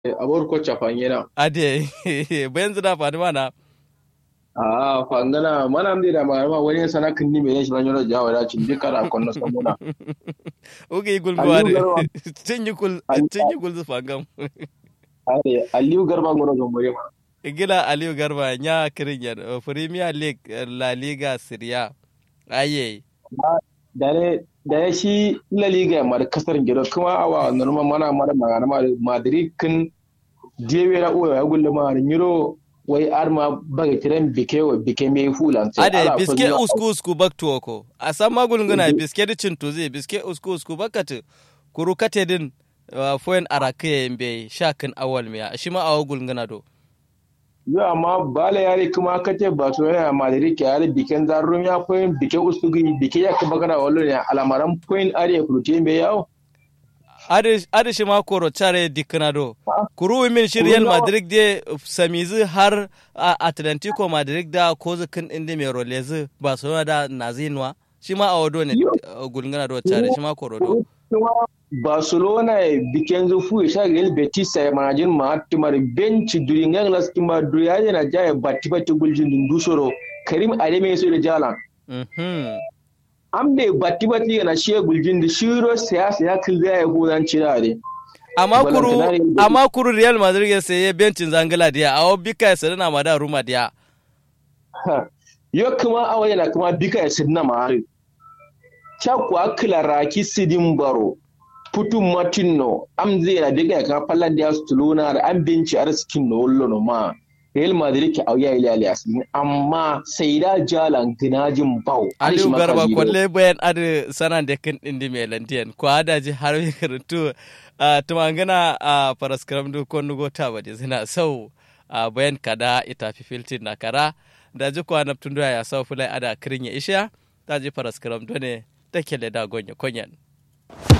abor ko chafanyena ade benzu da fadi mana a fangana mana mde da ma wani sana kinni me shi ranyo jawa da cin duka da kon na samuna ugi gul Aliyu gwade Garba. tinyi gul Ali- tinyi gul zu fangam are aliyu garba ngoro gambore ma gila aliyu garba nya kirin yan premier league eh, la liga syria aye da ne da ya shi la liga ma da kasar gido kuma awa normal mana mara magana ma madrid kin jewe na uwa ya gulle ma nyiro wai arma baga kiran bike wa bike me fulan sai ade ala biske ko usku usku baktu oko a san magul ngana biske di cintu zai biske usku usku bakatu kuru kate din uh, foyen arake mbe shakin awal miya shi ma awagul ngana do yo amma bala yare kuma kace ba so yana madrid ke yare biken zarrum ya koyin bike usugi bike ya kuma kana wallo ne alamaran point are kurute me yawo adi shi ma koro care dikna do Ah. kuru min shi Kuru real nawa? madrid de samizi har a atlantico madrid da kozu kin indi mai rolezi barcelona da nazinwa shi ma awado ne Yo. uh, gulngana do care shi ma koro do kuma barcelona biken zufu ya sha real betis ya manajin ma timar bench during yang las timar duriya yana jaya batti batti guljin dundusoro karim ademe so da jalan Mhm. an bai batti batti yana shi guljin da shiro siyasa ya kilda ya hudan cira ne amma Balantana kuru Real Madrid. amma kuru real madrid ya saye bencin zangala dia awo bika ya sadana ma da ruma dia yo kuma awa yana kuma bika ya sidna ma hari chakwa kila raki sidin baro putu matino am zai na diga ya kama fallan da su tuluna da an binci arzikin no wallo no ma Real Madrid ke auya ile ali asini amma sai da jalan ginajin bau aliyu garba kwalle bayan adi sanan da kin indi mai lantiyan ko ada ji har mai karantu a tumangana a paraskram du ko nugo ta bade suna sau a bayan kada ita fi filtin na kara da ji kwa naftun doya ya sau fulai ada kirin ya isha ta ji paraskram do ne take da gonye konyan